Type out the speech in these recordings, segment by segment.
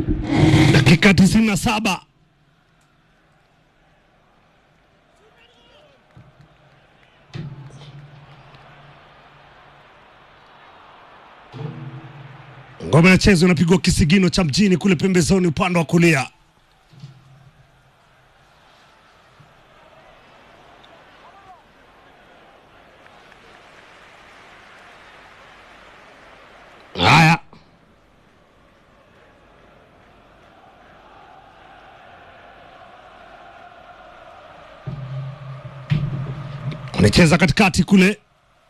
dakika tisini na saba ngoma ya chezo inapigwa kisigino cha mjini kule pembezoni upande wa kulia. Haya, anacheza katikati kule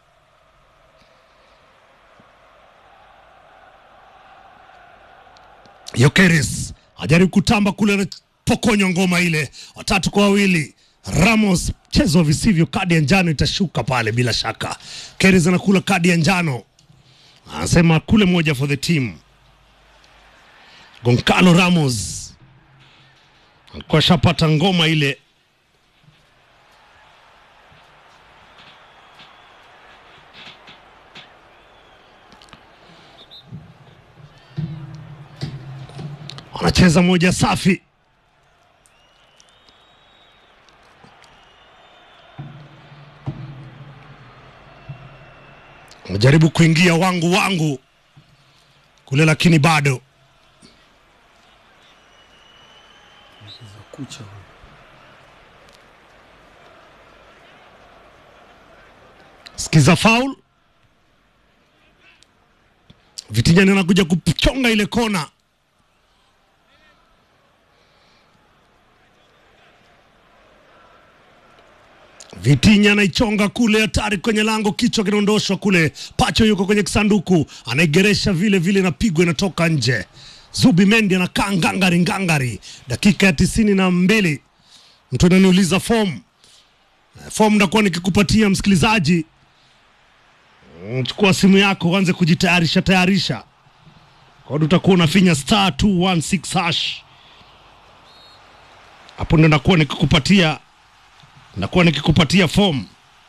Yokeris ajaribu kutamba kule, anapokonywa ngoma ile, watatu kwa wawili. Ramos, mchezo visivyo, kadi ya njano itashuka pale bila shaka. Keris anakula kadi ya njano, anasema kule moja for the team. Goncalo Ramos alikuwa ashapata ngoma ile wanacheza moja safi. Wanajaribu kuingia wangu wangu kule, lakini bado kucha sikiza faul. Vitijani anakuja kuchonga ile kona Vitinya anaichonga kule, hatari kwenye lango, kichwa kinaondoshwa kule. Pacho yuko kwenye kisanduku, anaigeresha vile vile, inapigwa inatoka nje. Zubi Mendi anakaa ngangari ngangari, dakika ya tisini na mbili. Mtu ananiuliza form form, ndakuwa nikikupatia msikilizaji. Mm, Chukua simu yako uanze kujitayarisha tayarisha, kwa hiyo utakuwa unafinya star 216 hash, hapo ndo ndakuwa nikikupatia nakuwa nikikupatia form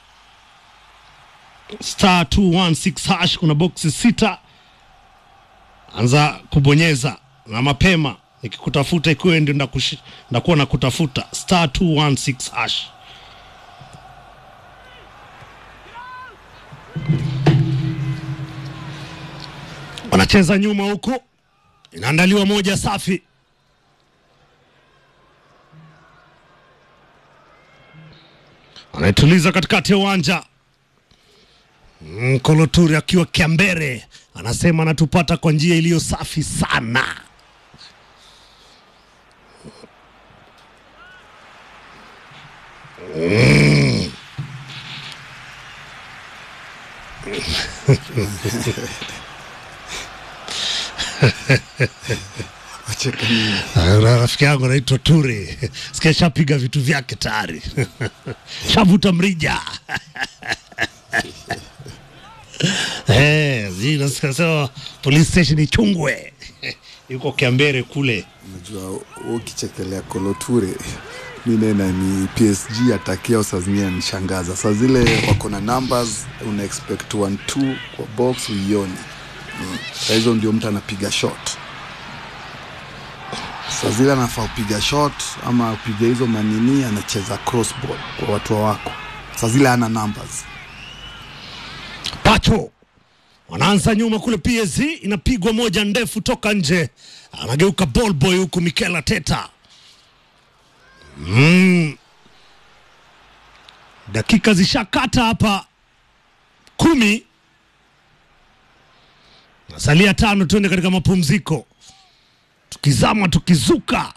star 216 hash. Kuna boksi sita, anza kubonyeza na mapema, nikikutafuta ikiwa ndio ndakushi- ndakuwa nakutafuta star 216 hash. Wanacheza nyuma huko, inaandaliwa moja safi anaituliza katikati ya uwanja. Mm, Koloturi akiwa Kiambere anasema anatupata kwa njia iliyo safi sana. Mm. wacheka nini? Ah, Rafiki yangu anaitwa Turi, sikia shapiga vitu vyake tayari shavuta mrija Eh, zi- nasikia sema police station Ichungwe yuko Kiambere kule. Unajua ukichekelea Koloture minena ni PSG atakia saa zingine anishangaza. Saa zile wako na numbers una expect one two kwa box uioni. Mm. Saa hizo ndio mtu anapiga shot. Saa zile anafaa kupiga shot ama kupiga hizo manini, anacheza crossball kwa watu wa wako. Saa zile ana numbers. Pacho wanaanza nyuma kule, PSG inapigwa moja ndefu toka nje, anageuka ball boy huku Mikel Arteta. Mm. Dakika zishakata hapa kumi, nasalia tano, tuende katika mapumziko, tukizama tukizuka,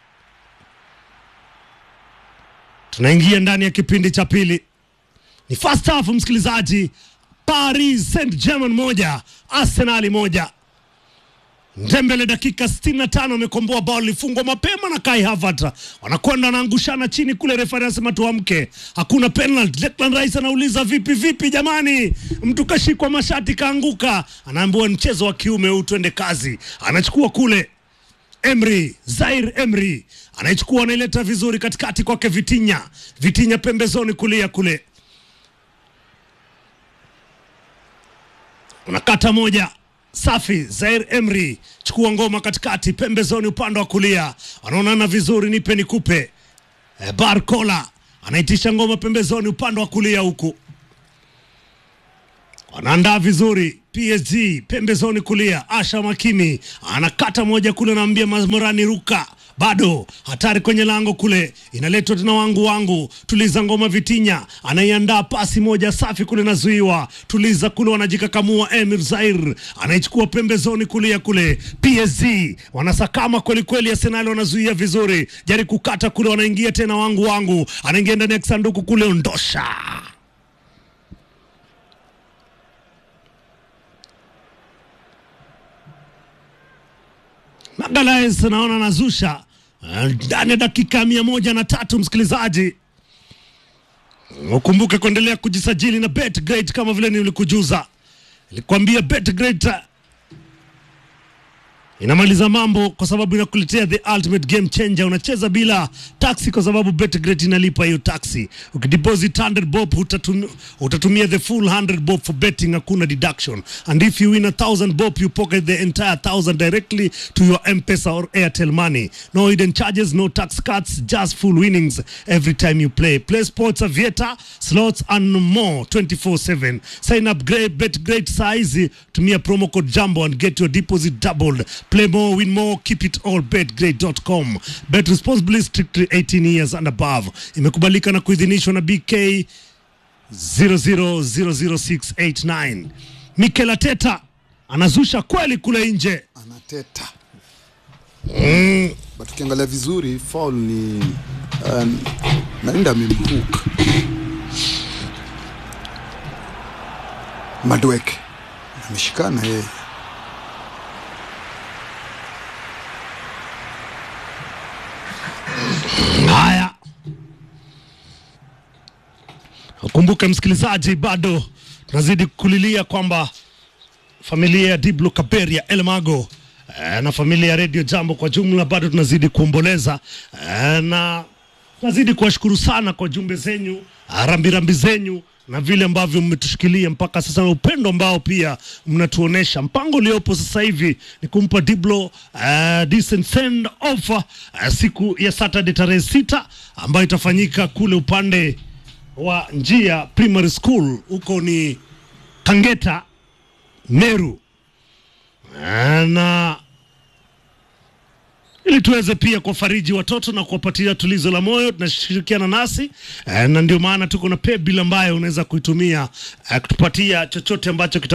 tunaingia ndani ya kipindi cha pili. Ni first half, msikilizaji. Paris Saint Germain moja Arsenali moja. Ndembele dakika 65 amekomboa bao lilifungwa mapema na Kai Havertz. Wanakwenda wanaangushana chini kule, refari anasema tuamke, hakuna penalty. Declan Rice anauliza vipi vipi, jamani, mtu kashikwa mashati kaanguka, anaambiwa mchezo wa kiume huu, twende kazi. Anachukua kule Emry, Zaire Emry anaichukua anaileta vizuri katikati kwake Vitinha, Vitinha pembezoni kulia kule unakata moja safi. Zair Emri chukua ngoma katikati, pembezoni, upande wa kulia, wanaonana vizuri, nipe nikupe. E, Barcola anaitisha ngoma pembezoni, upande wa kulia huku wanaandaa vizuri PSG pembezoni kulia. Asha Makimi anakata moja kule, anaambia Morani ruka, bado hatari kwenye lango kule, inaletwa tena wangu wangu, tuliza ngoma. Vitinya anaiandaa pasi moja safi kule, nazuiwa, tuliza kule, wanajikakamua. Emir Zair anaichukua pembezoni kulia kule. PSG wanasakama kweli kweli, Arsenal wanazuia vizuri, jari kukata kule, wanaingia tena wangu wangu, anaingia ndani ya kisanduku kule, ondosha Magalhaes naona nazusha ndani ya dakika mia moja na tatu. Msikilizaji, ukumbuke kuendelea kujisajili na BetGreat kama vile nilikujuza, nilikwambia BetGreat inamaliza mambo kwa sababu inakuletea the ultimate game changer. Unacheza bila taxi kwa sababu BetGreat inalipa hiyo taxi. Ukideposit 100 bob utatumia, utatumia the full 100 bob for betting, hakuna deduction. And if you win a 1000 bob you pocket the entire 1000 directly to your M-Pesa or Airtel money. No hidden charges, no tax cuts, just full winnings every time you play. Play sports, aviator, slots and more 24/7. Sign up great BetGreat size, tumia promo code JAMBO and get your deposit doubled. Play more, win more, keep it all. BetGreat.com. Bet responsibly, strictly 18 years and above. Imekubalika na kuidhinishwa na BK 0000689. Mikel Arteta anazusha kweli kule nje. anateta but ukiangalia vizuri foul ni um, naenda amemhook Madweke ameshikana yeye Haya, ukumbuke msikilizaji, bado tunazidi kulilia kwamba familia ya Diblo Kaberia Elmago eh, na familia ya Radio Jambo kwa jumla bado tunazidi kuomboleza eh, na tunazidi kuwashukuru sana kwa jumbe zenyu, ah, rambirambi zenyu na vile ambavyo mmetushikilia mpaka sasa na upendo ambao pia mnatuonesha. Mpango uliopo sasa hivi ni kumpa Diblo uh, decent send off uh, siku ya Saturday tarehe sita ambayo itafanyika kule upande wa Njia Primary School, huko ni Kangeta, Meru Eh, na ili tuweze pia kuwafariji watoto na kuwapatia tulizo la moyo, tunashirikiana nasi eh, na ndio maana tuko na paybill ambayo unaweza kuitumia eh, kutupatia chochote ambacho kita